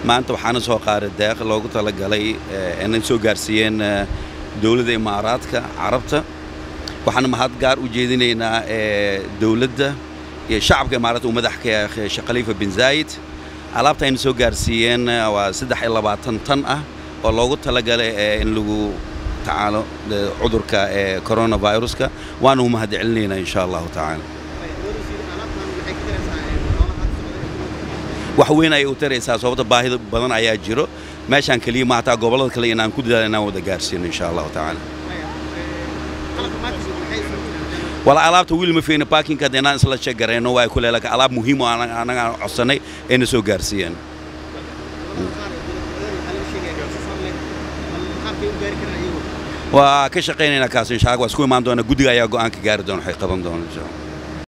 maanta waxaana soo qaaday deeq loogu talagalay inay soo gaarsiiyeen dowladda imaaraadka carabta waxaana mahad gaar u jeedinaynaa dowladda iyo shacabka imaaraadka uu madax ka yahay sheekh khaliifa bin zaayid alaabta ayna soo gaarsiiyeen waa saddex iyo labaatan tan ah oo loogu talagalay in lagu tacaalo cudurka coronaviruska waana u mahad celinaynaa insha allahu tacaala wax weyn ayay u taraysaa sababta baahida badan ayaa jiro meeshaan keliya ma hataa gobollada kale inaan ku dadaal inaan wada gaarsiino insha allahu tacaala wala alaabta wiil ma fiina parkinka hadda inaan isla sheegarayno waa ku leelaka alaab muhiim oo anaga aan codsanay ayna soo gaarsiiyeen waa ka shaqaynaynaa kaas insha allah waa isku imaan doona guddiga ayaa go'aanka gaari doona waxay qaban doona insha allah